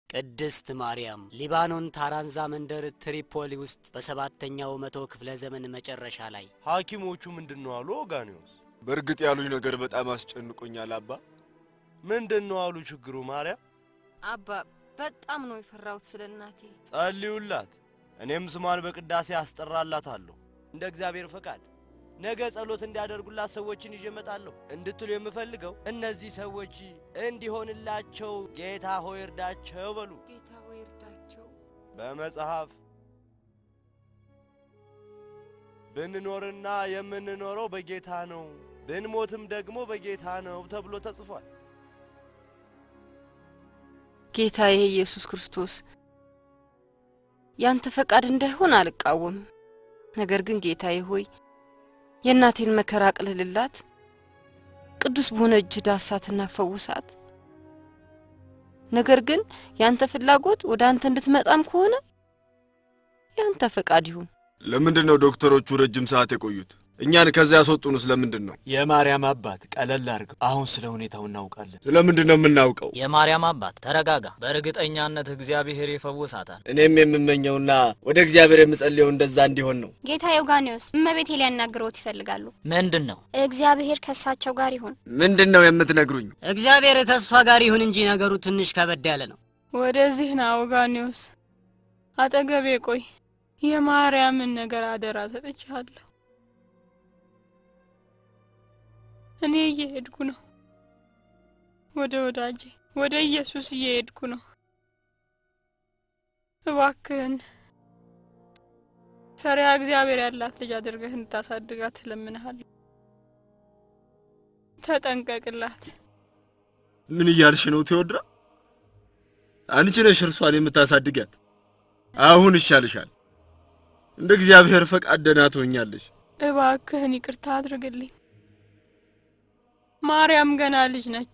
ቅድስት ማርያም ሊባኖን ታራንዛ መንደር ትሪፖሊ ውስጥ በሰባተኛው መቶ ክፍለ ዘመን መጨረሻ ላይ ሐኪሞቹ ምንድን ነው አሉ ኦጋኒዮስ? በእርግጥ ያሉኝ ነገር በጣም አስጨንቆኛል አባ። ምንድን ነው አሉ ችግሩ? ማርያም አባ በጣም ነው የፈራሁት ስለ እናቴ። ጸልዩላት፣ እኔም ስሟን በቅዳሴ አስጠራላታለሁ። እንደ እግዚአብሔር ፈቃድ ነገ ጸሎት እንዲያደርጉላት ሰዎችን ይዤ እመጣለሁ እንድትሉ የምፈልገው እነዚህ ሰዎች እንዲሆንላቸው ጌታ ሆይ እርዳቸው በሉ። ጌታ ሆይ እርዳቸው። በመጽሐፍ ብንኖርና የምንኖረው በጌታ ነው፣ ብንሞትም ደግሞ በጌታ ነው ተብሎ ተጽፏል። ጌታዬ ኢየሱስ ክርስቶስ ያንተ ፈቃድ እንዳይሆን አልቃወም። ነገር ግን ጌታዬ ሆይ የእናቴን መከራ አቅልልላት፣ ቅዱስ በሆነ እጅ ዳሳትና ፈውሳት። ነገር ግን ያንተ ፍላጎት ወደ አንተ እንድትመጣም ከሆነ ያንተ ፈቃድ ይሁን። ለምንድን ነው ዶክተሮቹ ረጅም ሰዓት የቆዩት? እኛን ከዚያ ያስወጡንስ ለምንድን ነው? የማርያም አባት ቀለል አድርገው፣ አሁን ስለ ሁኔታው እናውቃለን። ስለምንድን ነው የምናውቀው? የማርያም አባት ተረጋጋ። በእርግጠኛነት እግዚአብሔር ይፈውሳታል። እኔም የምመኘውና ወደ እግዚአብሔር የምጸልየው እንደዛ እንዲሆን ነው። ጌታ ዮጋኔዎስ እመቤቴ ሊያናግረውት ይፈልጋሉ። ምንድን ነው? እግዚአብሔር ከእሳቸው ጋር ይሁን። ምንድን ነው የምትነግሩኝ? እግዚአብሔር ከእሷ ጋር ይሁን እንጂ ነገሩ ትንሽ ከበድ ያለ ነው። ወደዚህ ና ኦጋኔዎስ፣ አጠገቤ ቆይ። የማርያምን ነገር አደራ ሰጥቻለሁ። እኔ እየሄድኩ ነው። ወደ ወዳጄ ወደ ኢየሱስ እየሄድኩ ነው። እባክህን ፈሪሃ እግዚአብሔር ያላት ልጅ አድርገህ እንድታሳድጋት እለምንሃለሁ። ተጠንቀቅላት። ምን እያልሽ ነው ቴዎድራ? አንቺ ነሽ እርሷን የምታሳድጊያት። አሁን ይሻልሻል። እንደ እግዚአብሔር ፈቃድ ደህና ትሆኛለሽ። እባክህን ይቅርታ አድርግልኝ። ማርያም ገና ልጅ ነች።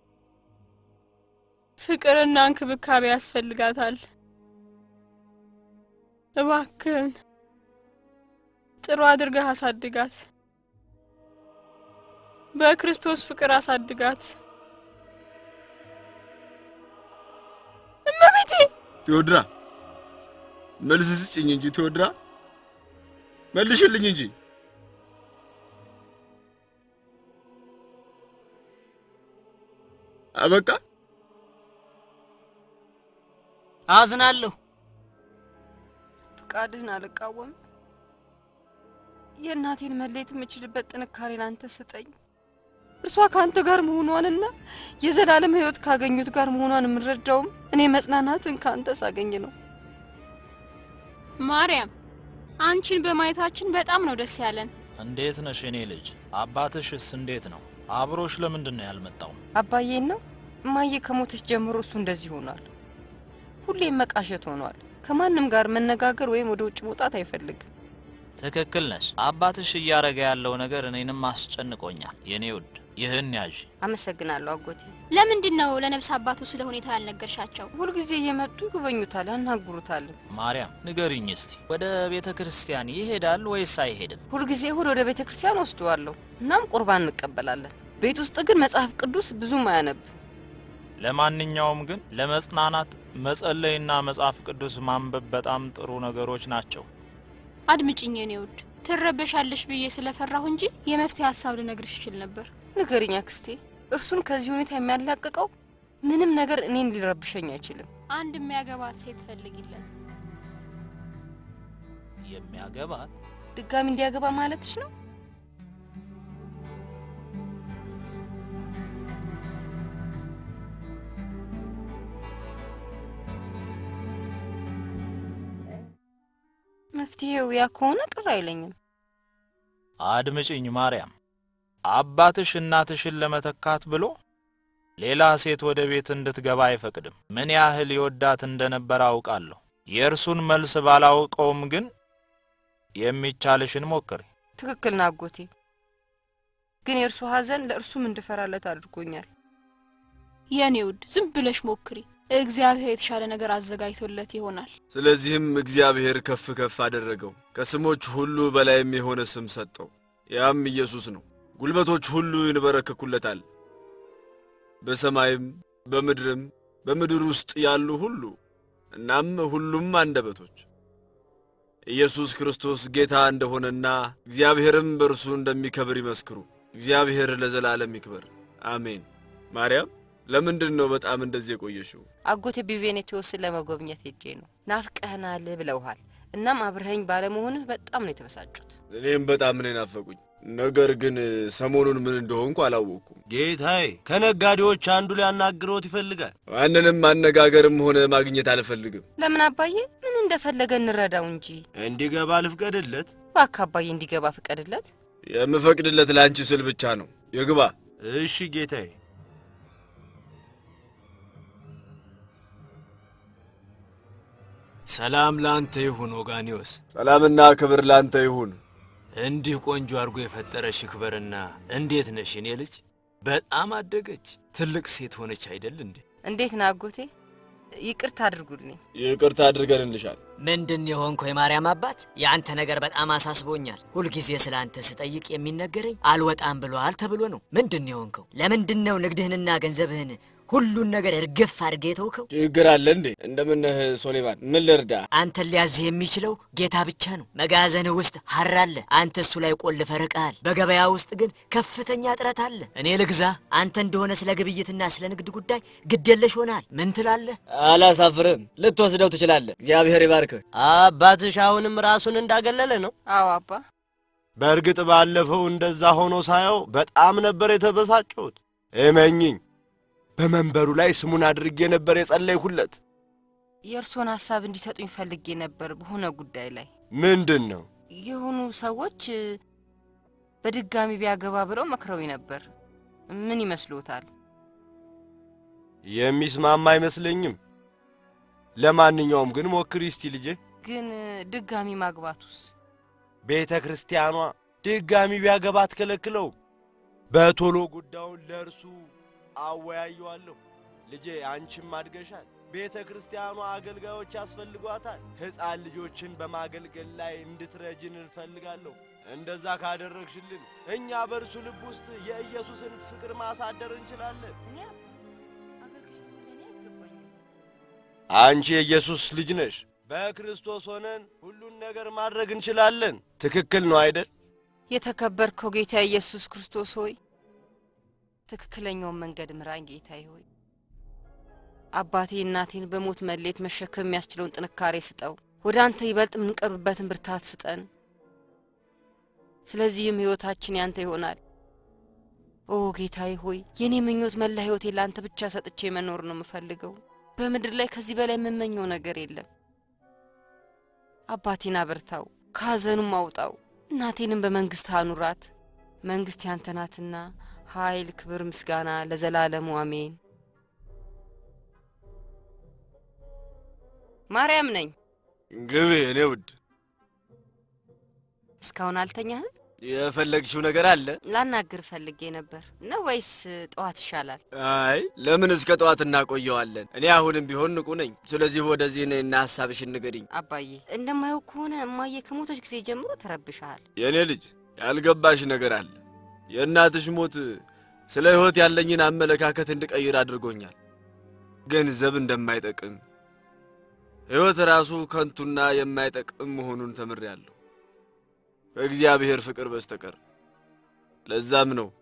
ፍቅርና እንክብካቤ ያስፈልጋታል። እባክህን ጥሩ አድርገህ አሳድጋት። በክርስቶስ ፍቅር አሳድጋት። እመቤቴ ቴዎድራ መልስ ስጭኝ እንጂ ቴዎድራ፣ መልሽልኝ እንጂ። አበቃ። አዝናለሁ። ፍቃድህን አልቃወም። የእናቴን መለየት የምችልበት ጥንካሬ ላንተ ስጠኝ። እርሷ ከአንተ ጋር መሆኗንና የዘላለም ሕይወት ካገኙት ጋር መሆኗን የምረዳውም እኔ መጽናናትን ከአንተ ሳገኝ ነው። ማርያም አንቺን በማየታችን በጣም ነው ደስ ያለን። እንዴት ነሽ የኔ ልጅ? አባትሽስ እንዴት ነው? አብሮሽ ለምንድን ነው ያልመጣው? አባዬን ነው እማዬ ከሞተች ጀምሮ እሱ እንደዚህ ሆኗል። ሁሌም መቃሸት ሆኗል። ከማንም ጋር መነጋገር ወይም ወደ ውጭ መውጣት አይፈልግም። ትክክል ነሽ። አባትሽ እያረገ ያለው ነገር እኔንም አስጨንቆኛል። የኔ ውድ ይህን ያዥ። አመሰግናለሁ አጎቴ። ለምንድን ነው ለነፍስ አባቱ ስለ ሁኔታው ያልነገርሻቸው? ሁልጊዜ እየመጡ ይጎበኙታል፣ ያናግሩታል። ማርያም ንገሪኝ እስቲ ወደ ቤተ ክርስቲያን ይሄዳል ወይስ አይሄድም? ሁልጊዜ እሁድ ወደ ቤተ ክርስቲያን ወስደዋለሁ። እናም ቁርባን እንቀበላለን። ቤት ውስጥ ግን መጽሐፍ ቅዱስ ብዙም አያነብ። ለማንኛውም ግን ለመጽናናት መጸለይና መጽሐፍ ቅዱስ ማንበብ በጣም ጥሩ ነገሮች ናቸው። አድምጭኝ የኔ ውድ፣ ትረበሻለሽ ብዬ ስለፈራሁ እንጂ የመፍትሄ ሀሳብ ልነግርሽ ይችል ነበር። ንገሪኝ አክስቴ። እርሱን ከዚህ ሁኔታ የሚያላቅቀው ምንም ነገር እኔን ሊረብሸኝ አይችልም። አንድ የሚያገባት ሴት ፈልጊለት። የሚያገባት ድጋሚ እንዲያገባ ማለትሽ ነው? መፍትሄው ያ ከሆነ ቅር አይለኝም። አድምጭኝ ማርያም፣ አባትሽ እናትሽን ለመተካት ብሎ ሌላ ሴት ወደ ቤት እንድትገባ አይፈቅድም። ምን ያህል ይወዳት እንደነበረ አውቃለሁ። የእርሱን መልስ ባላውቀውም ግን የሚቻልሽን ሞክሪ። ትክክል ና አጎቴ። ግን የእርሱ ሐዘን ለእርሱም እንድፈራለት አድርጎኛል። የኔ ውድ ዝም ብለሽ ሞክሪ። እግዚአብሔር የተሻለ ነገር አዘጋጅቶለት ይሆናል። ስለዚህም እግዚአብሔር ከፍ ከፍ አደረገው፣ ከስሞች ሁሉ በላይም የሆነ ስም ሰጠው። ያም ኢየሱስ ነው። ጉልበቶች ሁሉ ይንበረከኩለታል፣ በሰማይም በምድርም በምድር ውስጥ ያሉ ሁሉ እናም ሁሉም አንደበቶች ኢየሱስ ክርስቶስ ጌታ እንደሆነና እግዚአብሔርም በእርሱ እንደሚከብር ይመስክሩ። እግዚአብሔር ለዘላለም ይክበር፣ አሜን። ማርያም ለምንድን ነው በጣም እንደዚህ የቆየሽው? አጎቴ ቢቬኔቲዮስን ለመጎብኘት ሄጄ ነው። ናፍቀህናል ብለውሃል። እናም አብረኸኝ ባለመሆንህ በጣም ነው የተበሳጩት። እኔም በጣም ነው የናፈቁኝ። ነገር ግን ሰሞኑን ምን እንደሆንኩ አላወቅኩም። ጌታዬ ከነጋዴዎች አንዱ ሊያናግረውት ይፈልጋል። ማንንም ማነጋገርም ሆነ ማግኘት አልፈልግም። ለምን አባዬ? ምን እንደፈለገ እንረዳው እንጂ። እንዲገባ ልፍቀድለት። እባክህ አባዬ እንዲገባ ፍቀድለት። የምፈቅድለት ለአንቺ ስል ብቻ ነው። ይግባ። እሺ ጌታዬ። ሰላም ላንተ ይሁን ወጋኒዮስ። ሰላምና ክብር ላንተ ይሁን። እንዲህ ቆንጆ አድርጎ የፈጠረሽ ይክበርና፣ እንዴት ነሽ የኔ ልጅ? በጣም አደገች፣ ትልቅ ሴት ሆነች አይደል እንዴ? እንዴት ነህ አጎቴ? ይቅርታ አድርጉልኝ። ይቅርታ አድርገንልሻል። ምንድን የሆንከው የማርያም አባት? የአንተ ነገር በጣም አሳስቦኛል። ሁልጊዜ ስለ አንተ ስጠይቅ የሚነገረኝ አልወጣም ብሎሃል ተብሎ ነው። ምንድን የሆንከው? ለምንድን ነው ንግድህንና ገንዘብህን ሁሉን ነገር እርግፍ አድርጌ የተውከው? ችግር አለ እንዴ? እንደምነህ ሶሌማን፣ ምን ልርዳ? አንተን ሊያዝህ የሚችለው ጌታ ብቻ ነው። መጋዘንህ ውስጥ ሐር አለ፣ አንተ እሱ ላይ ቆልፈህ ርቀሃል። በገበያ ውስጥ ግን ከፍተኛ እጥረት አለ። እኔ ልግዛ፣ አንተ እንደሆነ ስለ ግብይትና ስለ ንግድ ጉዳይ ግዴለሽ ሆናል። ምን ትላለህ? አላሳፍርም። ልትወስደው ትችላለህ። እግዚአብሔር ይባርክህ። አባትሽ አሁንም ራሱን እንዳገለለ ነው። አዎ አባ። በእርግጥ ባለፈው እንደዛ ሆኖ ሳየው በጣም ነበር የተበሳጨሁት። እመኝኝ በመንበሩ ላይ ስሙን አድርጌ ነበር የጸለይሁለት። የእርስዎን ሀሳብ እንዲሰጡኝ ፈልጌ ነበር በሆነ ጉዳይ ላይ። ምንድን ነው? የሆኑ ሰዎች በድጋሚ ቢያገባ ብለው መክረው ነበር። ምን ይመስሎታል? የሚስማማ አይመስለኝም። ለማንኛውም ግን ሞክሪ እስቲ ልጄ። ግን ድጋሚ ማግባቱስ? ቤተ ክርስቲያኗ ድጋሚ ቢያገባ አትከለክለው። በቶሎ ጉዳዩን ለእርሱ አወያየዋለሁ። ልጄ አንቺም አድገሻል። ቤተ ክርስቲያኗ አገልጋዮች ያስፈልጓታል። ሕፃን ልጆችን በማገልገል ላይ እንድትረጅን እንፈልጋለሁ። እንደዛ ካደረግሽልን እኛ በእርሱ ልብ ውስጥ የኢየሱስን ፍቅር ማሳደር እንችላለን። አንቺ የኢየሱስ ልጅ ነሽ። በክርስቶስ ሆነን ሁሉን ነገር ማድረግ እንችላለን። ትክክል ነው አይደል? የተከበርከው ጌታ ኢየሱስ ክርስቶስ ሆይ ትክክለኛውን መንገድ ምራኝ። ጌታዬ ሆይ አባቴ እናቴን በሞት መሌት መሸከም የሚያስችለውን ጥንካሬ ስጠው። ወደ አንተ ይበልጥ የምንቀርብበትን ብርታት ስጠን። ስለዚህም ሕይወታችን ያንተ ይሆናል። ኦ ጌታዬ ሆይ የእኔ ምኞት መላ ሕይወቴ ለአንተ ብቻ ሰጥቼ መኖር ነው የምፈልገው። በምድር ላይ ከዚህ በላይ የምመኘው ነገር የለም። አባቴን አበርታው፣ ከሐዘኑም አውጣው። እናቴንም በመንግሥት አኑራት። መንግሥት ያንተ ናትና ኃይል፣ ክብር፣ ምስጋና ለዘላለሙ አሜን። ማርያም ነኝ። ግቢ እኔ ውድ። እስካሁን አልተኛህም? የፈለግሽው ነገር አለ? ላናግር ፈልጌ ነበር ነው ወይስ ጠዋት ይሻላል? አይ ለምን እስከ ጠዋት እናቆየዋለን? እኔ አሁንም ቢሆን ንቁ ነኝ። ስለዚህ ወደዚህ ነይና ሀሳብሽን ንገሪኝ። አባዬ እንደማየው ከሆነ እማዬ ከሞተች ጊዜ ጀምሮ ተረብሻል። የእኔ ልጅ ያልገባሽ ነገር አለ። የእናትሽ ሞት ስለ ሕይወት ያለኝን አመለካከት እንድቀይር አድርጎኛል። ገንዘብ እንደማይጠቅም ሕይወት ራሱ ከንቱና የማይጠቅም መሆኑን ተምሬያለሁ ከእግዚአብሔር ፍቅር በስተቀር። ለዛም ነው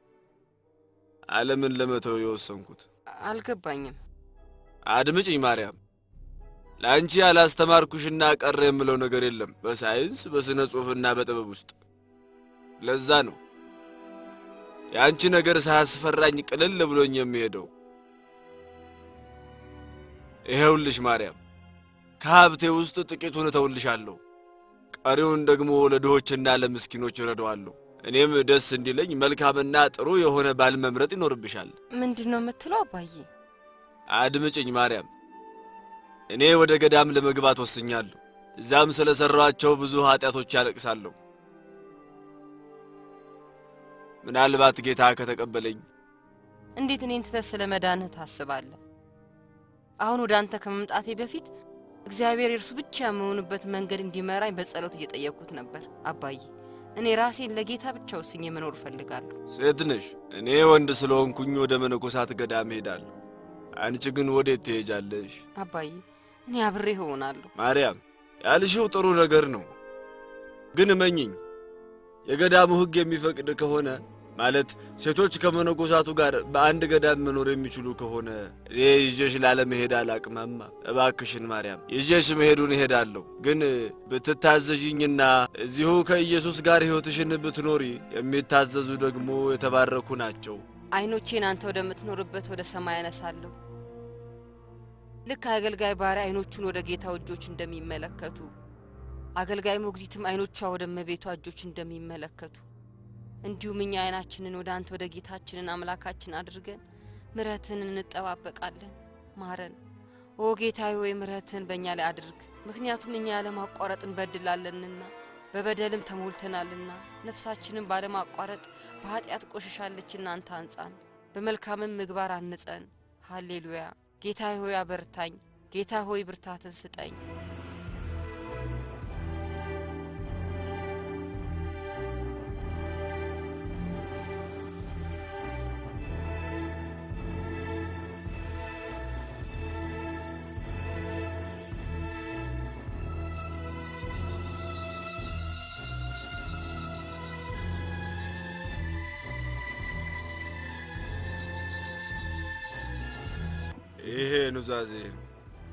ዓለምን ለመተው የወሰንኩት። አልገባኝም። አድምጭኝ ማርያም፣ ለአንቺ ያላስተማርኩሽና ቀረ የምለው ነገር የለም በሳይንስ በሥነ ጽሑፍና በጥበብ ውስጥ። ለዛ ነው የአንቺ ነገር ሳያስፈራኝ ቅልል ብሎኝ የሚሄደው። ይሄውልሽ ማርያም፣ ከሀብቴ ውስጥ ጥቂቱን እተውልሻለሁ፣ ቀሪውን ደግሞ ለድሆችና ለምስኪኖች እረዳዋለሁ። እኔም ደስ እንዲለኝ መልካምና ጥሩ የሆነ ባል መምረጥ ይኖርብሻል። ምንድን ነው የምትለው አባዬ? አድምጭኝ ማርያም፣ እኔ ወደ ገዳም ለመግባት ወስኛለሁ። እዛም ስለ ሠራኋቸው ብዙ ኀጢአቶች ያለቅሳለሁ። ምናልባት ጌታ ከተቀበለኝ እንዴት እኔን ትተህ ስለ መዳንህ ታስባለህ? አሁን ወደ አንተ ከመምጣቴ በፊት እግዚአብሔር የእርሱ ብቻ የመሆንበት መንገድ እንዲመራኝ በጸሎት እየጠየቅኩት ነበር። አባዬ እኔ ራሴን ለጌታ ብቻ ወስኜ መኖር እፈልጋለሁ። ሴት ነሽ፣ እኔ ወንድ ስለሆንኩኝ ወደ መነኮሳት ገዳም እሄዳለሁ። አንቺ ግን ወዴት ትሄጃለሽ? አባዬ እኔ አብሬህ እሆናለሁ። ማርያም ያልሽው ጥሩ ነገር ነው፣ ግን እመኝኝ የገዳሙ ሕግ የሚፈቅድ ከሆነ ማለት ሴቶች ከመነኮሳቱ ጋር በአንድ ገዳም መኖር የሚችሉ ከሆነ እኔ ይዤሽ ላለመሄድ አላቅማማ። እባክሽን ማርያም ይዤሽ መሄዱን እሄዳለሁ፣ ግን ብትታዘዥኝና እዚሁ ከኢየሱስ ጋር ሕይወትሽን ብትኖሪ የሚታዘዙ ደግሞ የተባረኩ ናቸው። አይኖቼን አንተ ወደምትኖርበት ወደ ሰማይ ያነሳለሁ። ልክ አገልጋይ ባሪያ አይኖቹን ወደ ጌታው እጆች እንደሚመለከቱ አገልጋይ ሞግዚትም አይኖቿ ወደ እመቤቷ እጆች እንደሚመለከቱ እንዲሁም እኛ አይናችንን ወደ አንተ ወደ ጌታችንን አምላካችን አድርገን ምሕረትን እንጠባበቃለን። ማረን ኦ ጌታዬ ሆይ ምሕረትን በእኛ ላይ አድርግ። ምክንያቱም እኛ ያለማቋረጥ እንበድላለንና በበደልም ተሞልተናልና ነፍሳችንን ባለማቋረጥ በኃጢአት ቆሽሻለችና አንተ አንጻን፣ በመልካምም ምግባር አንጸን። ሃሌሉያ። ጌታ ሆይ አበርታኝ። ጌታ ሆይ ብርታትን ስጠኝ። ይሄ ኑዛዜ ነው።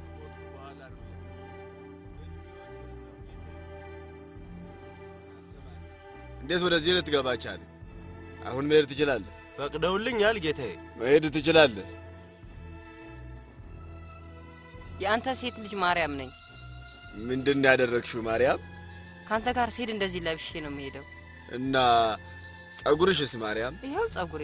እንዴት ወደዚህ ልትገባ ቻለ? አሁን መሄድ ትችላለህ። ፈቅደውልኛል ጌታዬ። መሄድ ትችላለህ። የአንተ ሴት ልጅ ማርያም ነኝ። ምንድን ነው ያደረግሽው ማርያም? ከአንተ ጋር ስሄድ እንደዚህ ለብሼ ነው የምሄደው። እና ጸጉርሽስ ማርያም? ይኸው ጸጉሬ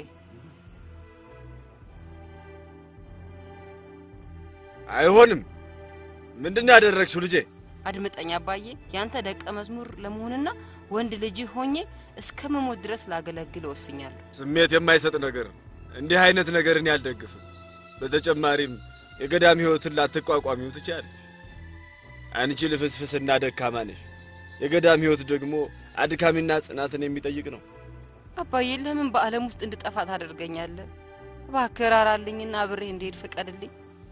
አይሆንም። ምንድን ነው ያደረግሽው ልጄ? አድምጠኝ አባዬ። ያንተ ደቀ መዝሙር ለመሆንና ወንድ ልጅህ ሆኜ እስከ መሞት ድረስ ላገለግል ወስኛለሁ። ስሜት የማይሰጥ ነገር እንዲህ አይነት ነገርን ያልደግፍም። በተጨማሪም የገዳም ሕይወትን ላትቋቋሚው ትችያለሽ። አንቺ ልፍስፍስና ደካማ ነሽ። የገዳም ሕይወት ደግሞ አድካሚና ጽናትን የሚጠይቅ ነው። አባዬ ለምን በዓለም ውስጥ እንድጠፋ ታደርገኛለህ? እባክህ ራራልኝና አብሬህ እንድሄድ ፍቀድልኝ።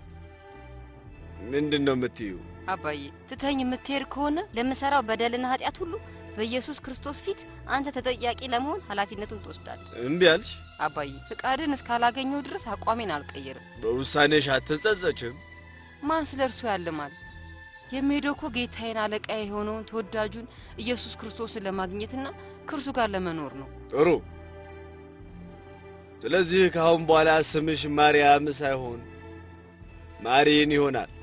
ምንድን ነው የምትዩ? አባዬ ትተኝ የምትሄድ ከሆነ ለምሰራው በደልና ኃጢአት ሁሉ በኢየሱስ ክርስቶስ ፊት አንተ ተጠያቂ ለመሆን ኃላፊነቱን ትወስዳለህ። እምቢ አልሽ? አባዬ ፍቃድን እስካላገኘው ድረስ አቋሜን አልቀይርም። በውሳኔሽ አትጸጸችም? ማን ስለ እርሱ ያልማል? የሚሄደው እኮ ጌታዬን አለቃ የሆነውን ተወዳጁን ኢየሱስ ክርስቶስን ለማግኘትና ከእርሱ ጋር ለመኖር ነው። ጥሩ። ስለዚህ ከአሁን በኋላ ስምሽ ማርያም ሳይሆን ማሪን ይሆናል።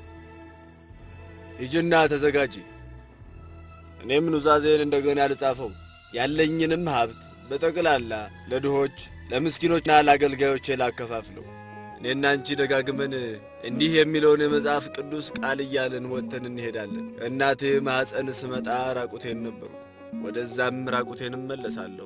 ሂጂና ተዘጋጂ። እኔም ኑዛዜን እንደገና ልጻፈው። ያለኝንም ሀብት በጠቅላላ ለድሆች ለምስኪኖችና ለአገልጋዮቼ ላከፋፍለው። እኔና አንቺ ደጋግመን እንዲህ የሚለውን የመጽሐፍ ቅዱስ ቃል እያልን ወጥተን እንሄዳለን። ከእናቴ ማኅፀን ስመጣ ራቁቴን ነበሩ፣ ወደዛም ራቁቴን እመለሳለሁ።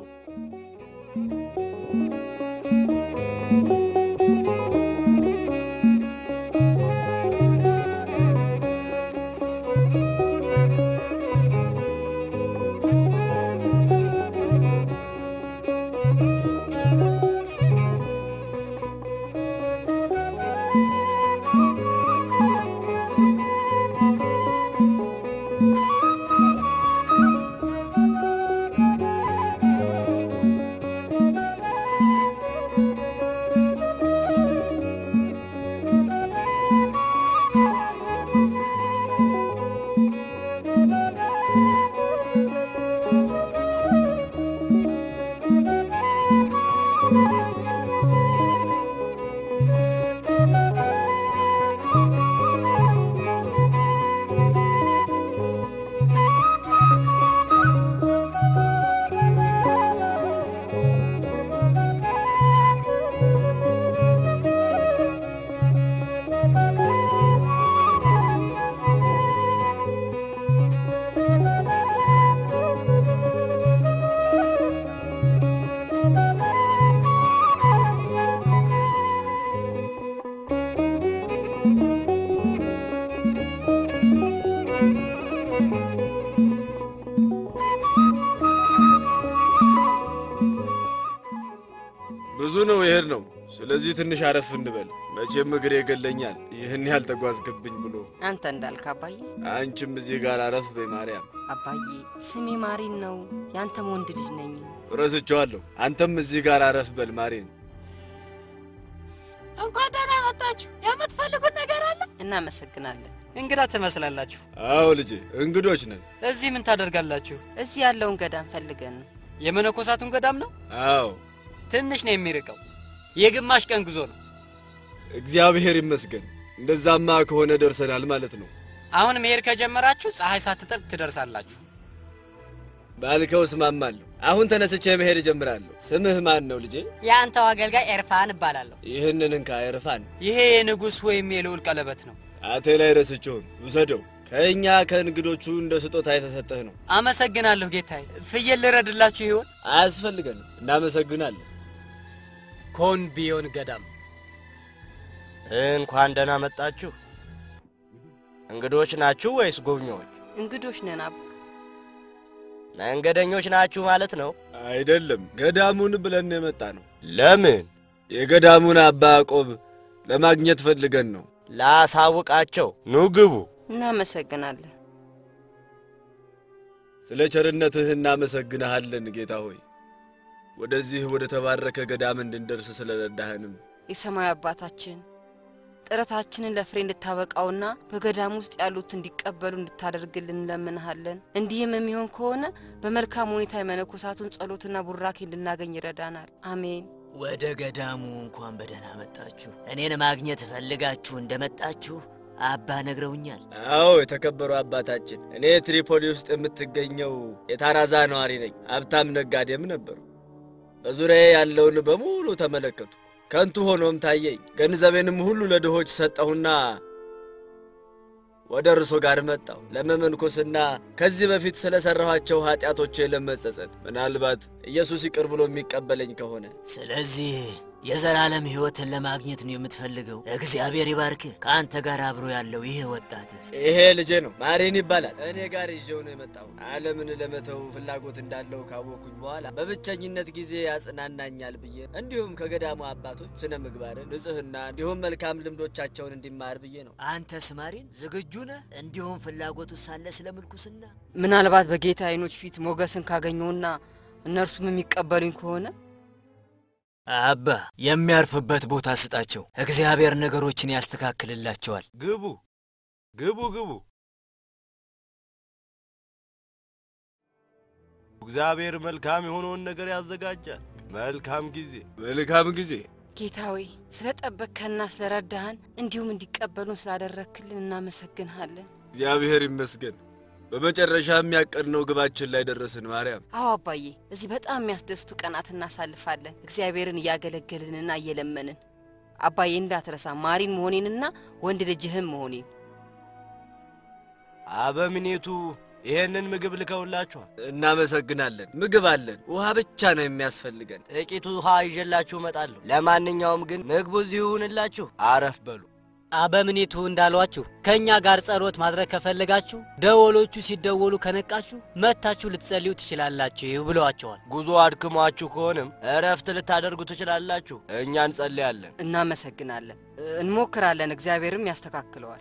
ብዙ ነው ይሄድ ነው። ስለ ስለዚህ ትንሽ አረፍ እንበል። መቼም እግሬ ይገለኛል ይህን ያህል ተጓዝክብኝ ብሎ። አንተ እንዳልክ አባዬ። አንቺም እዚህ ጋር አረፍ በይ ማርያም። አባዬ ስሜ ማሪን ነው፣ ያንተም ወንድ ልጅ ነኝ። ረስቼዋለሁ። አንተም እዚህ ጋር አረፍ በል ማሬን። እንኳን ደህና መጣችሁ። የምትፈልጉት ነገር አለ? እናመሰግናለን። እንግዳ ትመስላላችሁ። አዎ ልጄ፣ እንግዶች ነን። እዚህ ምን ታደርጋላችሁ? እዚህ ያለውን ገዳም ፈልገን ነው። የመነኮሳቱን ገዳም ነው? አዎ፣ ትንሽ ነው የሚርቀው። የግማሽ ቀን ጉዞ ነው። እግዚአብሔር ይመስገን። እንደዛማ ከሆነ ደርሰናል ማለት ነው። አሁን መሄድ ከጀመራችሁ ፀሐይ ሳትጠልቅ ትደርሳላችሁ። ባልከው እስማማለሁ። አሁን ተነስቼ መሄድ እጀምራለሁ። ስምህ ማን ነው ልጄ? የአንተው አገልጋይ ኤርፋን እባላለሁ። ይህንን እንካ ኤርፋን። ይሄ የንጉሥ ወይም የልዑል ቀለበት ነው። አቴ ላይ ረስቼውን ውሰደው። ከእኛ ከእንግዶቹ እንደ ስጦታ የተሰጠህ ነው። አመሰግናለሁ ጌታዬ። ፍየል ልረድላችሁ ይሆን? አያስፈልገንም። እናመሰግናለን። ኮን ቢዮን ገዳም እንኳን ደህና መጣችሁ። እንግዶች ናችሁ ወይስ ጎብኚዎች? እንግዶች ነን አባ። መንገደኞች ናችሁ ማለት ነው? አይደለም፣ ገዳሙን ብለን የመጣ ነው። ለምን? የገዳሙን አባ ያዕቆብ ለማግኘት ፈልገን ነው። ላሳውቃቸው። ኑ ግቡ። እናመሰግናለን። ስለ ቸርነትህ እናመሰግንሃለን ጌታ ሆይ፣ ወደዚህ ወደ ተባረከ ገዳም እንድንደርስ ስለረዳህንም የሰማይ አባታችን ጥረታችንን ለፍሬ እንድታበቃውና በገዳም ውስጥ ያሉት እንዲቀበሉ እንድታደርግልን እንለምንሃለን። እንዲህም የሚሆን ከሆነ በመልካም ሁኔታ የመነኮሳቱን ጸሎትና ቡራኬ እንድናገኝ ይረዳናል። አሜን። ወደ ገዳሙ እንኳን በደህና መጣችሁ። እኔን ማግኘት ፈልጋችሁ እንደመጣችሁ አባ ነግረውኛል። አዎ የተከበሩ አባታችን፣ እኔ ትሪፖሊ ውስጥ የምትገኘው የታራዛ ነዋሪ ነኝ። ሀብታም ነጋዴም ነበሩ። በዙሪያዬ ያለውን በሙሉ ተመለከቱ። ከንቱ ሆኖም ታየኝ። ገንዘቤንም ሁሉ ለድሆች ሰጠሁና ወደ እርሶ ጋር መጣሁ ለመመንኮስና ከዚህ በፊት ስለ ሠራኋቸው ኀጢአቶቼ ለመጸጸት ምናልባት ኢየሱስ ይቅር ብሎ የሚቀበለኝ ከሆነ ስለዚህ የዘላለም ሕይወትን ለማግኘት ነው የምትፈልገው። እግዚአብሔር ይባርክህ። ከአንተ ጋር አብሮ ያለው ይሄ ወጣትስ? ይሄ ልጄ ነው፣ ማሪን ይባላል። እኔ ጋር ይዤው ነው የመጣው። ዓለምን ለመተው ፍላጎት እንዳለው ካወኩኝ በኋላ በብቸኝነት ጊዜ ያጽናናኛል ብዬ እንዲሁም ከገዳሙ አባቶች ስነ ምግባርን፣ ንጽሕና እንዲሁም መልካም ልምዶቻቸውን እንዲማር ብዬ ነው። አንተስ ማሪን ዝግጁ ነህ? እንዲሁም ፍላጎቱ ሳለ ስለ ምልኩስና ምናልባት በጌታ ዓይኖች ፊት ሞገስን ካገኘውና እነርሱም የሚቀበሉኝ ከሆነ አባ የሚያርፍበት ቦታ ስጣቸው። እግዚአብሔር ነገሮችን ያስተካክልላቸዋል። ግቡ ግቡ ግቡ። እግዚአብሔር መልካም የሆነውን ነገር ያዘጋጃል። መልካም ጊዜ መልካም ጊዜ። ጌታ ሆይ ስለ ጠበቅከና ስለ ረዳህን እንዲሁም እንዲቀበሉን ስላደረክልን እናመሰግንሃለን። እግዚአብሔር ይመስገን። በመጨረሻ የሚያቀድነው ግባችን ላይ ደረስን። ማርያም አዎ አባዬ፣ እዚህ በጣም የሚያስደስቱ ቀናት እናሳልፋለን፣ እግዚአብሔርን እያገለገልንና እየለመንን። አባዬ እንዳትረሳ ማሪን መሆኔንና ወንድ ልጅህም መሆኔን። አበምኔቱ ይሄንን ምግብ ልከውላችኋል። እናመሰግናለን። ምግብ አለን፣ ውሃ ብቻ ነው የሚያስፈልገን። ጥቂት ውሃ ይዤላችሁ እመጣለሁ። ለማንኛውም ግን ምግቡ እዚሁ ይሁንላችሁ፣ አረፍ በሉ። አበምኔቱ እንዳሏችሁ ከእኛ ጋር ጸሎት ማድረግ ከፈለጋችሁ ደወሎቹ ሲደወሉ ከነቃችሁ መጥታችሁ ልትጸልዩ ትችላላችሁ ብለዋቸዋል። ጉዞ አድክሟችሁ ከሆነም እረፍት ልታደርጉ ትችላላችሁ። እኛ እንጸልያለን። እናመሰግናለን። እንሞክራለን፣ እግዚአብሔርም ያስተካክለዋል።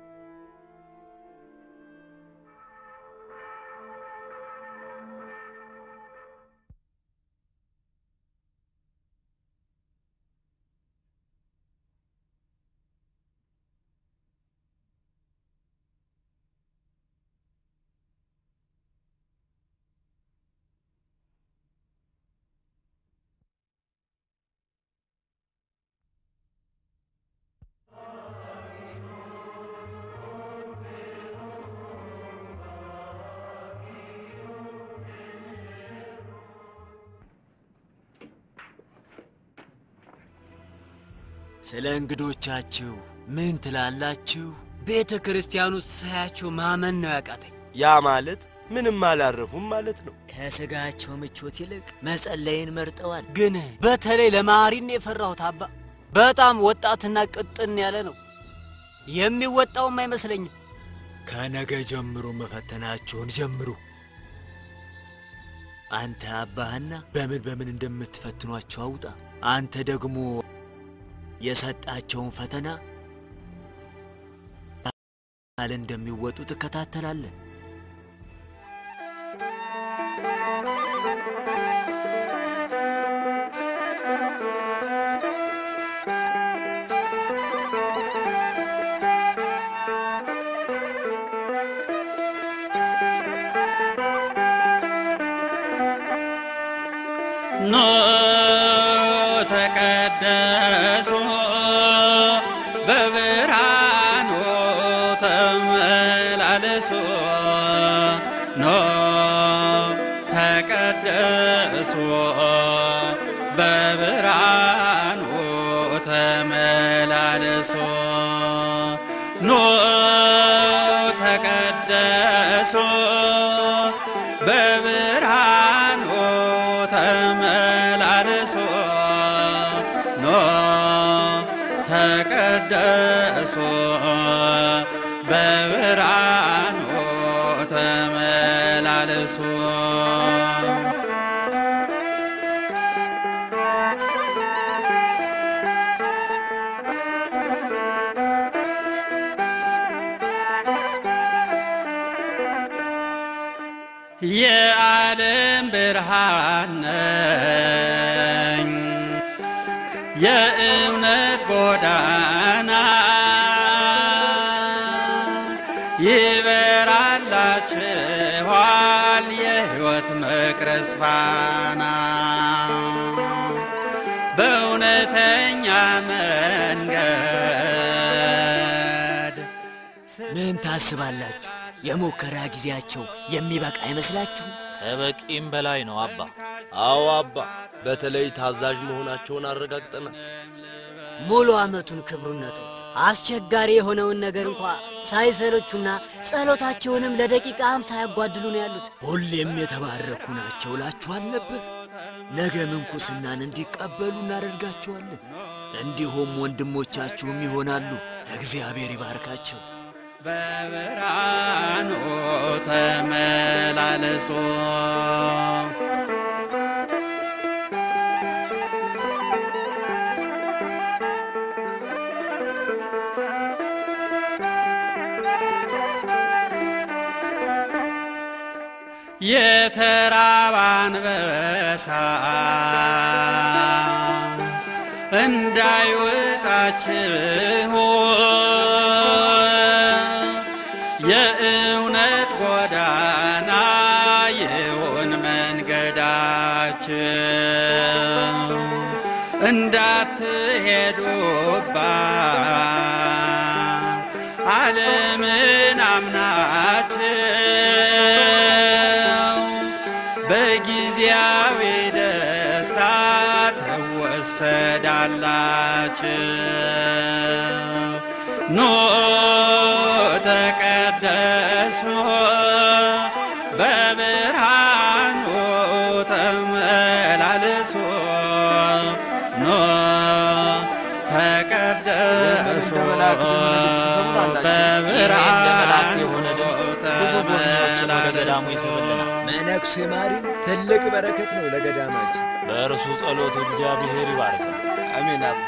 ስለ እንግዶቻችሁ ምን ትላላችሁ? ቤተ ክርስቲያን ውስጥ ሳያቸው ማመን ነው ያቃተኝ። ያ ማለት ምንም አላረፉም ማለት ነው። ከስጋቸው ምቾት ይልቅ መጸለይን መርጠዋል። ግን በተለይ ለማሪን የፈራሁት አባ በጣም ወጣትና ቅጥን ያለ ነው። የሚወጣውም አይመስለኝም። ከነገ ጀምሮ መፈተናችሁን ጀምሩ። አንተ አባህና በምን በምን እንደምትፈትኗቸው አውጣ። አንተ ደግሞ የሰጣቸውን ፈተና ቃል እንደሚወጡ ትከታተላለን። ኖ ተቀደሱ በብርሃኑ ተመላለሱ ኖ ተቀደሱ በብርሃኑ ተመላለሱ ኖ ተቀደሱ በብርሃኑ ተመላለሱ ኖ ተቀደሱ በብርሃኑ ተመላለሱ የዓለም ብርሃን ነኝ የእምነት ጎዳና ይበራላችኋል የሕይወት መቅረዝ ፋና በእውነተኛ መንገድ ምን ታስባላችሁ? የሙከራ ጊዜያቸው የሚበቃ አይመስላችሁም? ከበቂም በላይ ነው አባ። አዎ አባ፣ በተለይ ታዛዥ መሆናቸውን አረጋግጠናል። ሙሉ ዓመቱን ክብሩን ነጡት። አስቸጋሪ የሆነውን ነገር እንኳ ሳይሰለቹና ጸሎታቸውንም ለደቂቃም ሳያጓድሉ ነው ያሉት። ሁሌም የተባረኩ ናቸው እላችኋል ነበር። ነገ ምንኩስናን እንዲቀበሉ እናደርጋቸዋለን። እንዲሁም ወንድሞቻችሁም ይሆናሉ። እግዚአብሔር ይባርካቸው። በብርሃኑ ተመላለሱ የተራበ አንበሳ እንዳይወጣችሁ የእውነት ጎዳና ይሁን መንገዳችሁ እንዳትሄዱባት ዓለምን አምናችሁ በጊዜያዊ ደስታ ትወሰዳላችሁ። ኑ ተቀደሱ በብርሃኑ ተመላለሱ ኑ ተቀደሱ በብርሃኑ ተመላለሱ መነኩሴ ማሪም ትልቅ በረከት ነው ለገዳማችን። በእርሱ ጸሎት እግዚአብሔር ይባርካል። አሜን አባ።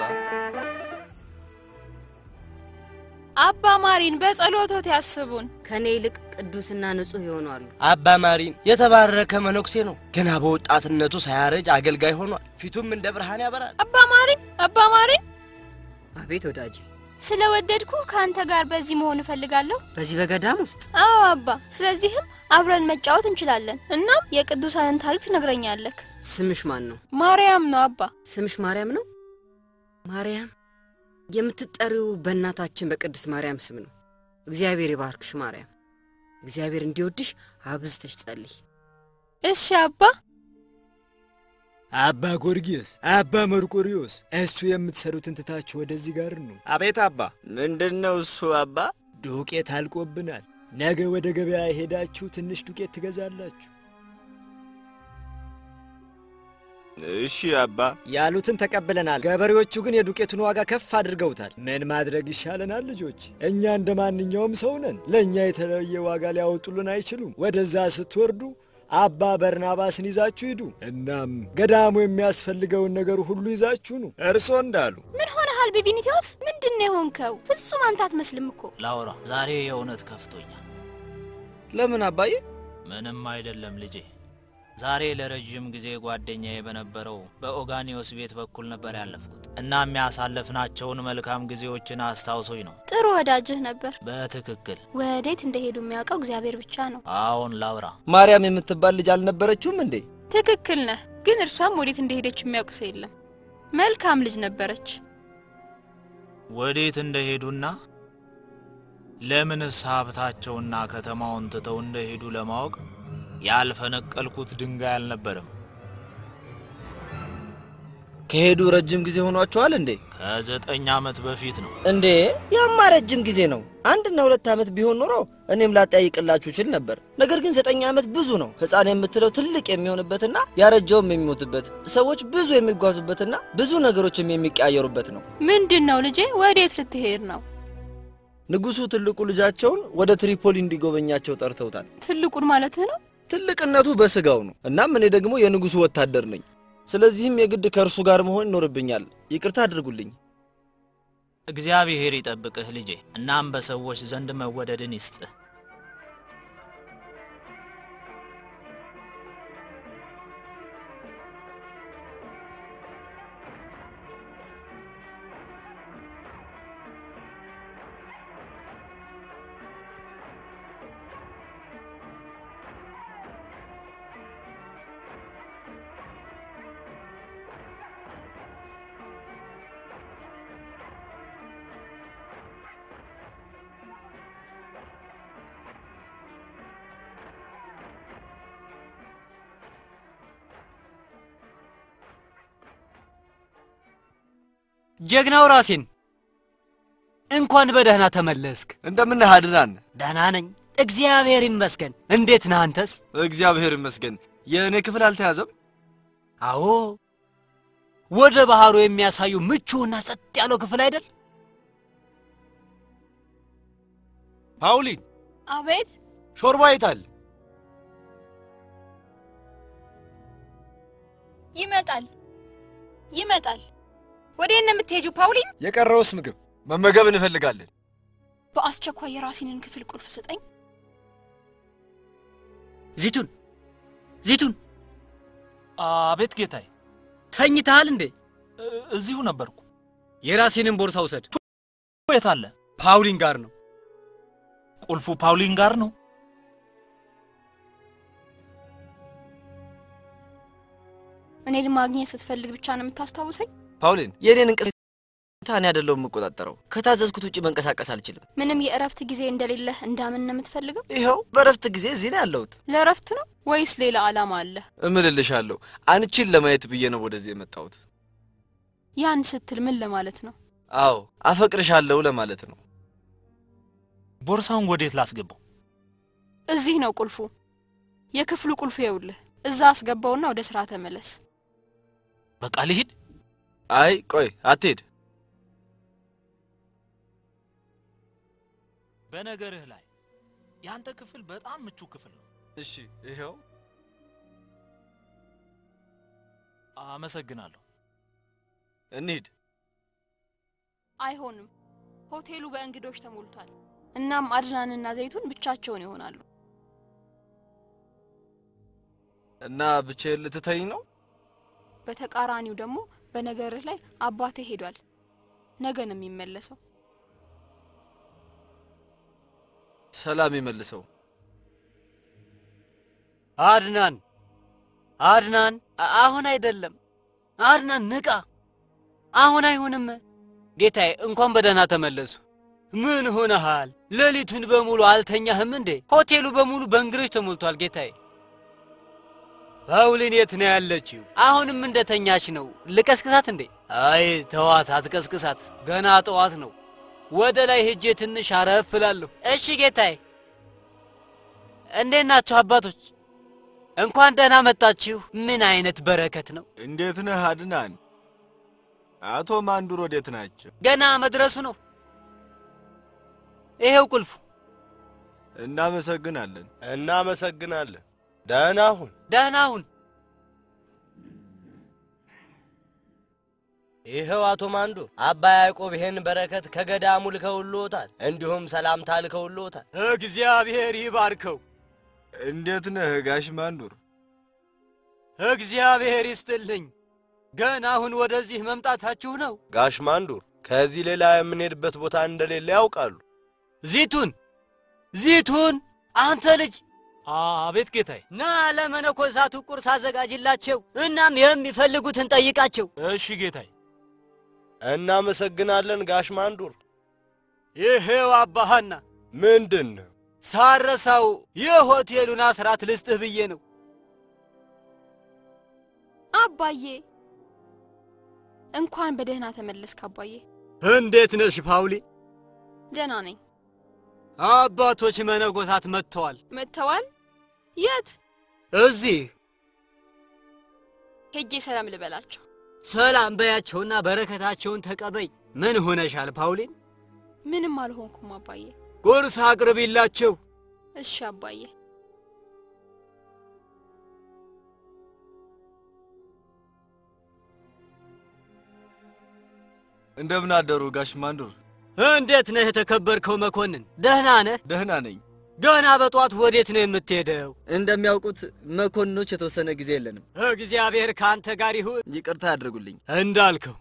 አባ ማሪን በጸሎቶት ያስቡን። ከኔ ይልቅ ቅዱስና ንጹሕ ይሆናሉ። አባ ማሪን የተባረከ መነኩሴ ነው። ገና በወጣትነቱ ሳያረጅ አገልጋይ ሆኗል። ፊቱም እንደ ብርሃን ያበራል። አባ ማሪን አባ ማሪን፣ አቤት ወዳጄ፣ ስለወደድኩ ከአንተ ጋር በዚህ መሆን እፈልጋለሁ። በዚህ በገዳም ውስጥ አዎ አባ። ስለዚህም አብረን መጫወት እንችላለን። እናም የቅዱሳንን ታሪክ ትነግረኛለህ። ስምሽ ማን ነው? ማርያም ነው አባ። ስምሽ ማርያም ነው? ማርያም የምትጠሪው በእናታችን በቅድስት ማርያም ስም ነው። እግዚአብሔር ይባርክሽ ማርያም። እግዚአብሔር እንዲወድሽ አብዝተሽ ጸልይ። እሺ አባ። አባ ጎርጊዮስ፣ አባ መርቆሪዎስ እሱ የምትሰሩትን ትታችሁ ወደዚህ ጋር ነው። አቤት አባ። ምንድን ነው እሱ አባ? ዱቄት አልቆብናል። ነገ ወደ ገበያ ሄዳችሁ ትንሽ ዱቄት ትገዛላችሁ። እሺ አባ። ያሉትን ተቀብለናል። ገበሬዎቹ ግን የዱቄቱን ዋጋ ከፍ አድርገውታል። ምን ማድረግ ይሻለናል ልጆች? እኛ እንደ ማንኛውም ሰው ነን። ለእኛ የተለየ ዋጋ ሊያወጡልን አይችሉም። ወደዛ ስትወርዱ አባ በርናባስን ይዛችሁ ሂዱ። እናም ገዳሙ የሚያስፈልገውን ነገር ሁሉ ይዛችሁ ኑ፣ እርሶ እንዳሉ። ምን ሆነህ አሞሃል ቢቢኒቴዎስ? ምንድን ነው የሆንከው? ፍጹም አንተ አትመስልም እኮ። ላውራ፣ ዛሬ የእውነት ከፍቶኛል። ለምን አባዬ? ምንም አይደለም ልጄ። ዛሬ ለረዥም ጊዜ ጓደኛዬ በነበረው በኦጋኒዮስ ቤት በኩል ነበር ያለፍኩት። እናም ያሳለፍናቸውን መልካም ጊዜዎችን አስታውሶኝ ነው። ጥሩ ወዳጅህ ነበር። በትክክል ወዴት እንደሄዱ የሚያውቀው እግዚአብሔር ብቻ ነው። አዎን ላውራ። ማርያም የምትባል ልጅ አልነበረችውም እንዴ? ትክክል ነህ። ግን እርሷም ወዴት እንደሄደች የሚያውቅ ሰው የለም። መልካም ልጅ ነበረች። ወዴት እንደሄዱና ለምንስ ሀብታቸውና ከተማውን ትተው እንደሄዱ ለማወቅ ያልፈነቀልኩት ድንጋይ አልነበረም። ከሄዱ ረጅም ጊዜ ሆኗቸዋል እንዴ? ከዘጠኝ ዓመት በፊት ነው። እንዴ ያማ ረጅም ጊዜ ነው። አንድና ሁለት ዓመት ቢሆን ኖሮ እኔም ላጠያይቅላችሁ ችል ነበር። ነገር ግን ዘጠኝ ዓመት ብዙ ነው። ሕፃን የምትለው ትልቅ የሚሆንበትና ያረጀውም የሚሞትበት ሰዎች ብዙ የሚጓዙበትና ብዙ ነገሮችም የሚቀያየሩበት ነው። ምንድን ነው ልጄ? ወዴት ልትሄድ ነው? ንጉሡ ትልቁ ልጃቸውን ወደ ትሪፖሊ እንዲጎበኛቸው ጠርተውታል። ትልቁን ማለትህ ነው? ትልቅነቱ በስጋው ነው። እናም እኔ ደግሞ የንጉሡ ወታደር ነኝ። ስለዚህም የግድ ከእርሱ ጋር መሆን ይኖርብኛል። ይቅርታ አድርጉልኝ። እግዚአብሔር ይጠብቅህ ልጄ። እናም በሰዎች ዘንድ መወደድን ይስጥህ። ጀግናው ራሴን እንኳን በደህና ተመለስክ። እንደምነህ አድናን? ደህና ነኝ፣ እግዚአብሔር ይመስገን። እንዴት ነህ አንተስ? እግዚአብሔር ይመስገን። የእኔ ክፍል አልተያዘም? አዎ፣ ወደ ባህሩ የሚያሳዩ ምቹና ጸጥ ያለው ክፍል አይደል? ፓውሊን፣ አቤት። ሾርባ የታል? ይመጣል ይመጣል። ወዴት ነው የምትሄጂው ፓውሊን? የቀረውስ ምግብ መመገብ እንፈልጋለን። በአስቸኳይ የራሲንን ክፍል ቁልፍ ስጠኝ። ዚቱን ዚቱን፣ አቤት ጌታዬ። ተኝተሃል እንዴ? እዚሁ ነበርኩ። የራሴንን ቦርሳ ውሰድ። የት አለ? ፓውሊን ጋር ነው። ቁልፉ ፓውሊን ጋር ነው። እኔን ማግኘት ስትፈልግ ብቻ ነው የምታስታውሰኝ? ፓውሊን፣ የእኔን እንቅስቃሴ እኔ አይደለሁም የምቆጣጠረው። ከታዘዝኩት ውጭ መንቀሳቀስ አልችልም። ምንም የእረፍት ጊዜ እንደሌለህ እንዳምን ነው የምትፈልገው? ይኸው በእረፍት ጊዜ እዚህ ነው ያለሁት። ለእረፍት ነው ወይስ ሌላ ዓላማ አለ? እምልልሻለሁ፣ አንቺን ለማየት ብዬ ነው ወደዚህ የመጣሁት። ያን ስትል ምን ለማለት ነው? አዎ አፈቅርሻለሁ ለማለት ነው። ቦርሳውን ወዴት ላስገባው? እዚህ ነው ቁልፉ። የክፍሉ ቁልፍ ይኸውልህ። እዛ አስገባውና ወደ ስራ ተመለስ። በቃ ልሂድ። አይ ቆይ፣ አትሄድ። በነገርህ ላይ ያንተ ክፍል በጣም ምቹ ክፍል ነው። እሺ፣ ይኸው አመሰግናለሁ። እንሂድ። አይሆንም፣ ሆቴሉ በእንግዶች ተሞልቷል። እናም አድናንና ዘይቱን ብቻቸውን ይሆናሉ። እና ብቻዬን ልትተኝ ነው? በተቃራኒው ደግሞ በነገርህ ላይ አባቴ ሄዷል። ነገ ነው የሚመለሰው። ሰላም ይመልሰው። አድናን አድናን፣ አ- አሁን አይደለም። አድናን ንቃ፣ አሁን አይሆንም። ጌታዬ እንኳን በደህና ተመለሱ። ምን ሆነሃል? ሌሊቱን በሙሉ አልተኛህም እንዴ? ሆቴሉ በሙሉ በእንግዶች ተሞልቷል ጌታዬ። ፓውሊን የት ነው ያለችው? አሁንም እንደተኛች ነው። ልቀስቅሳት እንዴ? አይ ተዋት፣ አትቀስቅሳት። ገና ጠዋት ነው። ወደ ላይ ሄጄ ትንሽ አረፍ እላለሁ። እሺ ጌታዬ። እንዴት ናችሁ አባቶች? እንኳን ደህና መጣችሁ። ምን አይነት በረከት ነው! እንዴት ነህ አድናን? አቶ ማንዱር ወዴት ናቸው? ገና መድረሱ ነው። ይሄው ቁልፉ። እናመሰግናለን። እናመሰግናለን። ደህና ሁን። ደህና ሁን። ይኸው አቶ ማንዱ አባ ያዕቆብ ይህን በረከት ከገዳሙ ልከውልዎታል፣ እንዲሁም ሰላምታ ልከውልዎታል። እግዚአብሔር ይባርከው። እንዴት ነህ ጋሽ ማንዱር? እግዚአብሔር ይስጥልኝ። ገና አሁን ወደዚህ መምጣታችሁ ነው? ጋሽ ማንዱር ከዚህ ሌላ የምንሄድበት ቦታ እንደሌለ ያውቃሉ። ዚቱን ዚቱን፣ አንተ ልጅ አቤት ጌታዬ። ና ለመነኮሳቱ ቁርስ አዘጋጅላቸው፣ እናም የሚፈልጉትን ጠይቃቸው። እሺ ጌታዬ። እናመሰግናለን ጋሽ ማንዱር። ይሄው አባሃና ምንድን ነው? ሳረሳው የሆቴሉን አስራት ልስጥህ ብዬ ነው። አባዬ እንኳን በደህና ተመለስክ አባዬ። እንዴት ነሽ ፓውሊ? ደህና ነኝ። አባቶች መነኮሳት መጥተዋል። መጥተዋል? የት? እዚህ ሄጄ ሰላም ልበላቸው። ሰላም በያቸውና በረከታቸውን ተቀበይ። ምን ሆነሻል ፓውሊን? ምንም አልሆንኩም አባዬ። ቁርስ አቅርቢላቸው። እሺ አባዬ። እንደምን አደሩ ጋሽ ማንዱር? እንዴት ነህ የተከበርከው መኮንን? ደህና ነህ? ደህና ነኝ። ገና በጧት ወዴት ነው የምትሄደው? እንደሚያውቁት መኮንኖች የተወሰነ ጊዜ የለንም። እግዚአብሔር ከአንተ ጋር ይሁን። ይቅርታ ያድርጉልኝ። እንዳልከው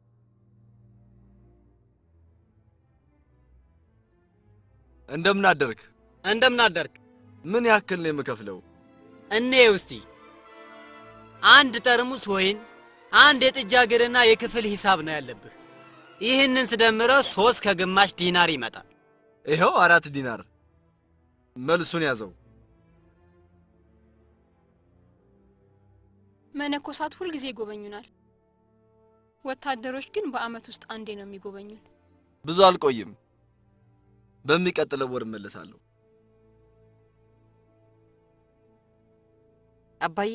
እንደምን አደርክ? እንደምን አደርክ? ምን ያክል ነው የምከፍለው? እኔ ውስቲ አንድ ጠርሙስ ወይን፣ አንድ የጥጃ እግርና የክፍል ሂሳብ ነው ያለብህ። ይህንን ስደምረው ሶስት ከግማሽ ዲናር ይመጣል። ይኸው አራት ዲናር። መልሱን ያዘው። መነኮሳት ሁልጊዜ ይጎበኙናል። ወታደሮች ግን በአመት ውስጥ አንዴ ነው የሚጎበኙን። ብዙ አልቆይም። በሚቀጥለው ወር እመለሳለሁ። አባዬ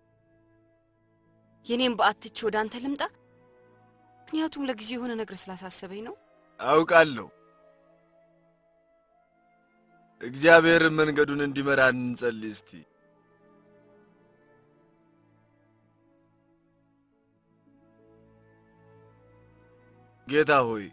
የኔም በአትቼ ወደ አንተ ልምጣ? ምክንያቱም ለጊዜው የሆነ ነገር ስላሳሰበኝ ነው። አውቃለሁ። እግዚአብሔር መንገዱን እንዲመራ እንጸልይ እስቲ። ጌታ ሆይ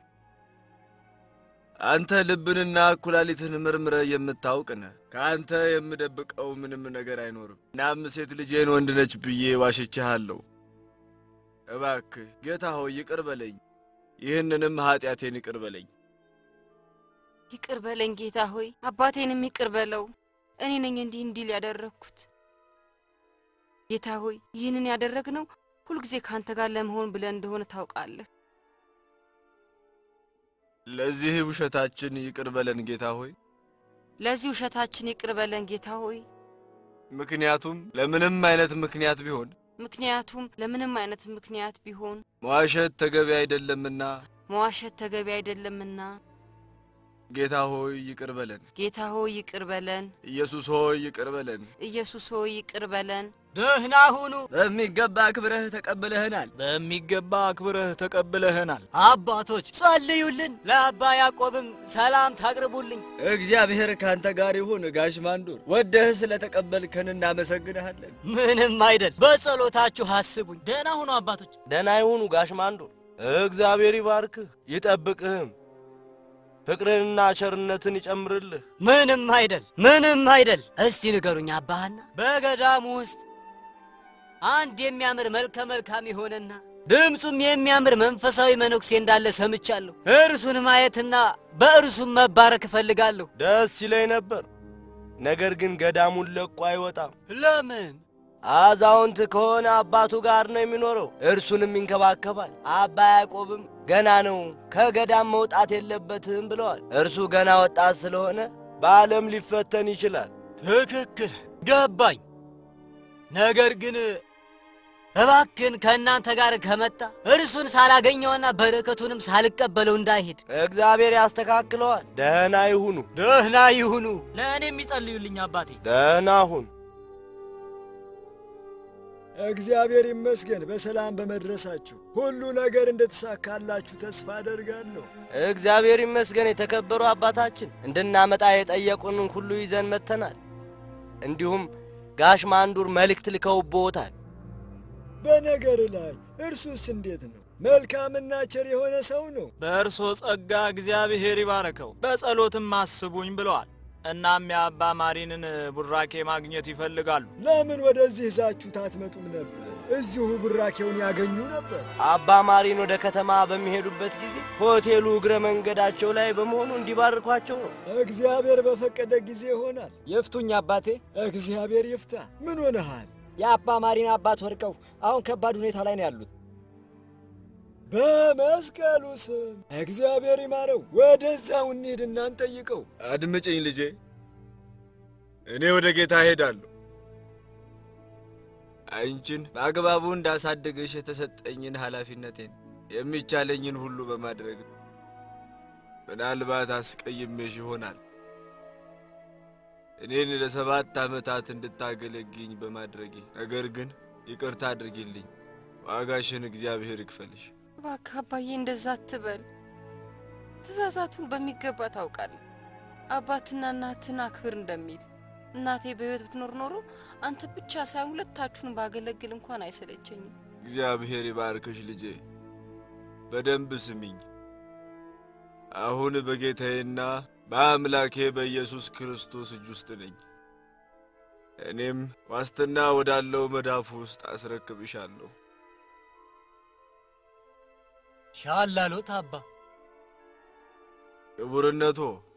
አንተ ልብንና ኩላሊትን መርምረህ የምታውቅ ነህ። ከአንተ የምደብቀው ምንም ነገር አይኖርም። እናም ሴት ልጄን ወንድ ነች ብዬ ዋሽቼሃለሁ። እባክህ ጌታ ሆይ ይቅር በለኝ፣ ይህንንም ኀጢአቴን ይቅር በለኝ። ይቅር በለኝ ጌታ ሆይ፣ አባቴንም ይቅር በለው። እኔ ነኝ እንዲህ እንዲል ያደረግኩት። ጌታ ሆይ ይህንን ያደረግነው ሁልጊዜ ከአንተ ጋር ለመሆን ብለን እንደሆነ ታውቃለህ። ለዚህ ውሸታችን ይቅር በለን ጌታ ሆይ። ለዚህ ውሸታችን ይቅር በለን ጌታ ሆይ። ምክንያቱም ለምንም አይነት ምክንያት ቢሆን ምክንያቱም ለምንም አይነት ምክንያት ቢሆን መዋሸት ተገቢ አይደለምና መዋሸት ተገቢ አይደለምና ጌታ ሆይ ይቅር በለን። ጌታ ሆይ ይቅር በለን። ኢየሱስ ሆይ ይቅር በለን። ኢየሱስ ሆይ ይቅር በለን። ደህና ሁኑ። በሚገባ አክብረህ ተቀብለህናል። በሚገባ አክብረህ ተቀብለህናል። አባቶች ጸልዩልን፣ ለአባ ያዕቆብም ሰላም ታቅርቡልኝ። እግዚአብሔር ካንተ ጋር ይሁን። ጋሽ ማንዱር ወደህ ስለተቀበልከን እናመሰግንሃለን። ምንም አይደል፣ በጸሎታችሁ አስቡኝ። ደህና ሁኑ አባቶች። ደህና ይሁኑ ጋሽ ማንዱር። እግዚአብሔር ይባርክህ ይጠብቅህም፣ ፍቅርንና ቸርነትን ይጨምርልህ። ምንም አይደል፣ ምንም አይደል። እስቲ ንገሩኝ አባሃና በገዳሙ ውስጥ አንድ የሚያምር መልከ መልካም የሆነና ድምፁም የሚያምር መንፈሳዊ መነኩሴ እንዳለ ሰምቻለሁ። እርሱን ማየትና በእርሱም መባረክ እፈልጋለሁ። ደስ ይለኝ ነበር፣ ነገር ግን ገዳሙን ለቆ አይወጣም። ለምን? አዛውንት ከሆነ አባቱ ጋር ነው የሚኖረው፣ እርሱንም ይንከባከባል። አባ ያዕቆብም ገና ነው፣ ከገዳም መውጣት የለበትም ብለዋል። እርሱ ገና ወጣት ስለሆነ በዓለም ሊፈተን ይችላል። ትክክል፣ ገባኝ። ነገር ግን እባክን ከእናንተ ጋር ከመጣ እርሱን ሳላገኘውና በረከቱንም ሳልቀበለው እንዳይሄድ እግዚአብሔር ያስተካክለዋል። ደህና ይሁኑ፣ ደህና ይሁኑ። ለእኔም ይጸልዩልኝ አባቴ። ደህና ሁን። እግዚአብሔር ይመስገን በሰላም በመድረሳችሁ። ሁሉ ነገር እንደተሳካላችሁ ተስፋ አደርጋለሁ። እግዚአብሔር ይመስገን። የተከበሩ አባታችን እንድናመጣ የጠየቁንን ሁሉ ይዘን መጥተናል። እንዲሁም ጋሽ ማንዱር መልእክት ልከውብዎታል። በነገር ላይ እርሱስ እንዴት ነው? መልካምና ቸር የሆነ ሰው ነው። በእርሶ ጸጋ እግዚአብሔር ይባረከው፣ በጸሎትም አስቡኝ ብለዋል። እናም የአባ ማሪንን ቡራኬ ማግኘት ይፈልጋሉ። ለምን ወደዚህ ይዛችሁት አትመጡም ነበር? እዚሁ ቡራኬውን ያገኙ ነበር። አባ ማሪን ወደ ከተማ በሚሄዱበት ጊዜ ሆቴሉ እግረ መንገዳቸው ላይ በመሆኑ እንዲባርኳቸው ነው። እግዚአብሔር በፈቀደ ጊዜ ይሆናል። ይፍቱኝ አባቴ። እግዚአብሔር ይፍታ። ምን ሆነሃል? የአባ ማሪን አባት ወድቀው አሁን ከባድ ሁኔታ ላይ ነው ያሉት። በመስቀሉ ስም እግዚአብሔር ይማረው። ወደዛው እንሂድ እና እንጠይቀው። አድምጭኝ ልጄ፣ እኔ ወደ ጌታ እሄዳለሁ። አንቺን በአግባቡ እንዳሳድግሽ የተሰጠኝን ኃላፊነቴን የሚቻለኝን ሁሉ በማድረግ ምናልባት አስቀይሜሽ ይሆናል። እኔን ለሰባት ዓመታት እንድታገለግኝ በማድረጌ ነገር ግን ይቅርታ አድርጊልኝ። ዋጋሽን እግዚአብሔር ይክፈልሽ። እባክህ አባዬ እንደዛ አትበል። ትእዛዛቱን በሚገባ ታውቃለህ። አባትና እናትን አክብር እንደሚል እናቴ በሕይወት ብትኖር ኖሮ አንተ ብቻ ሳይሆን ሁለታችሁን ባገለግል እንኳን አይሰለቸኝም። እግዚአብሔር ይባርክሽ ልጄ። በደንብ ስሚኝ። አሁን በጌታዬና በአምላኬ በኢየሱስ ክርስቶስ እጅ ውስጥ ነኝ። እኔም ዋስትና ወዳለው መዳፉ ውስጥ አስረክብሻለሁ። ሻላሎት አባ ክቡርነቶ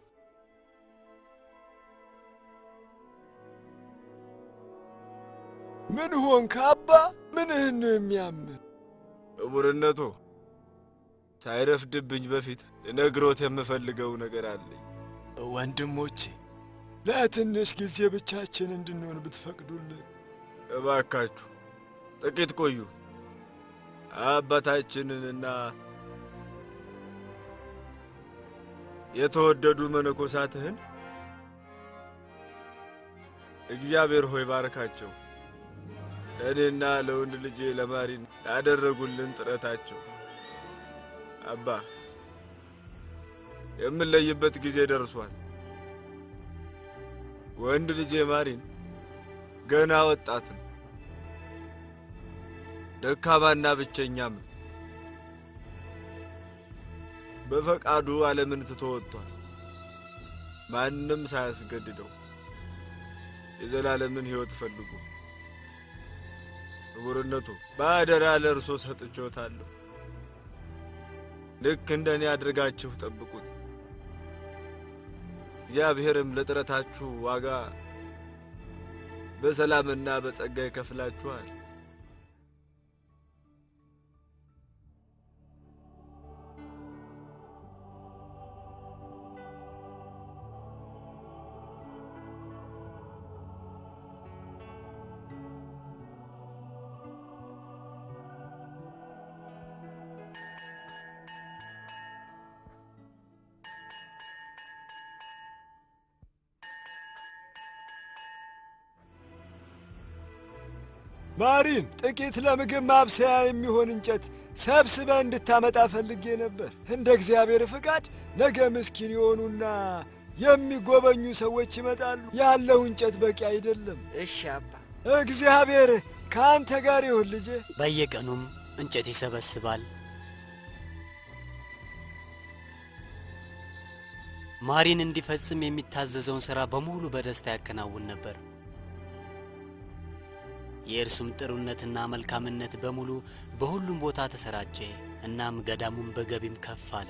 ምን ሆንክ አባ? ምንህን ነው የሚያምህ? ክቡርነቶ ሳይረፍድብኝ በፊት ልነግሮት የምፈልገው ነገር አለኝ። ወንድሞቼ ለትንሽ ጊዜ ብቻችን እንድንሆን ብትፈቅዱልን እባካችሁ ጥቂት ቆዩ። አባታችንንና የተወደዱ መነኮሳትህን እግዚአብሔር ሆይ ባርካቸው። ለእኔና ለወንድ ልጄ ለማሪን ያደረጉልን ጥረታቸው አባ የምንለይበት ጊዜ ደርሷል። ወንድ ልጄ ማሪን ገና ወጣት ነው። ደካማና ብቸኛም ነው። በፈቃዱ ዓለምን ትቶ ወጥቷል። ማንም ሳያስገድደው የዘላለምን ሕይወት ፈልጉ። ክቡርነቱ በአደራ ለእርሶ ሰጥቼዎታለሁ። ልክ እንደ እኔ አድርጋችሁ ጠብቁት። እግዚአብሔርም ለጥረታችሁ ዋጋ በሰላምና በጸጋ ይከፍላችኋል። ማሪን ጥቂት ለምግብ ማብሰያ የሚሆን እንጨት ሰብስበ እንድታመጣ ፈልጌ ነበር። እንደ እግዚአብሔር ፍቃድ ነገ ምስኪን የሆኑና የሚጎበኙ ሰዎች ይመጣሉ። ያለው እንጨት በቂ አይደለም። እሺ አባ። እግዚአብሔር ከአንተ ጋር ይሁን ልጄ። በየቀኑም እንጨት ይሰበስባል። ማሪን እንዲፈጽም የሚታዘዘውን ሥራ በሙሉ በደስታ ያከናውን ነበር። የእርሱም ጥሩነትና መልካምነት በሙሉ በሁሉም ቦታ ተሰራጨ። እናም ገዳሙም በገቢም ከፍ አለ።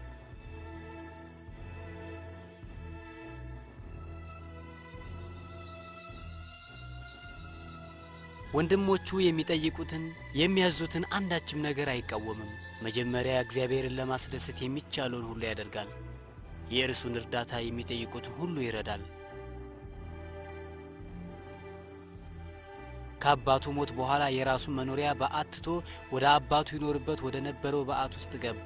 ወንድሞቹ የሚጠይቁትን የሚያዙትን አንዳችም ነገር አይቃወምም። መጀመሪያ እግዚአብሔርን ለማስደሰት የሚቻለውን ሁሉ ያደርጋል። የእርሱን እርዳታ የሚጠይቁትን ሁሉ ይረዳል። ከአባቱ ሞት በኋላ የራሱን መኖሪያ በዓት ትቶ ወደ አባቱ ይኖርበት ወደ ነበረው በዓት ውስጥ ገባ።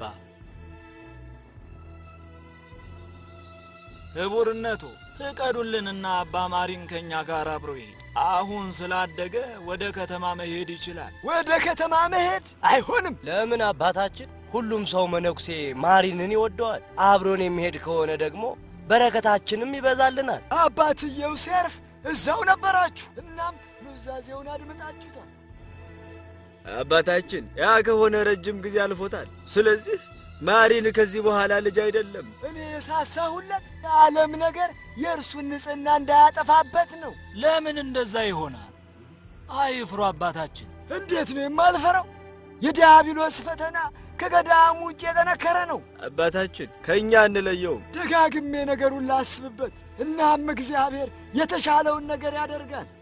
ክቡርነቱ ፍቀዱልንና አባ ማሪን ከእኛ ጋር አብሮ ይሄድ። አሁን ስላደገ ወደ ከተማ መሄድ ይችላል። ወደ ከተማ መሄድ አይሆንም። ለምን አባታችን? ሁሉም ሰው መነኩሴ ማሪንን ይወደዋል። አብሮን የሚሄድ ከሆነ ደግሞ በረከታችንም ይበዛልናል። አባትየው ሲያርፍ እዛው ነበራችሁ፣ እናም ኑዛዜውን አድምጣችሁታል። አባታችን ያ ከሆነ ረጅም ጊዜ አልፎታል። ስለዚህ ማሪን ከዚህ በኋላ ልጅ አይደለም። እኔ የሳሳሁለት የዓለም ነገር የእርሱን ንጽሕና እንዳያጠፋበት ነው። ለምን እንደዛ ይሆናል? አይፍሩ አባታችን። እንዴት ነው የማልፈራው? የዲያብሎስ ፈተና ከገዳሙ ውጭ የጠነከረ ነው። አባታችን ከእኛ እንለየውም። ደጋግሜ ነገሩን ላስብበት። እናም እግዚአብሔር የተሻለውን ነገር ያደርጋል።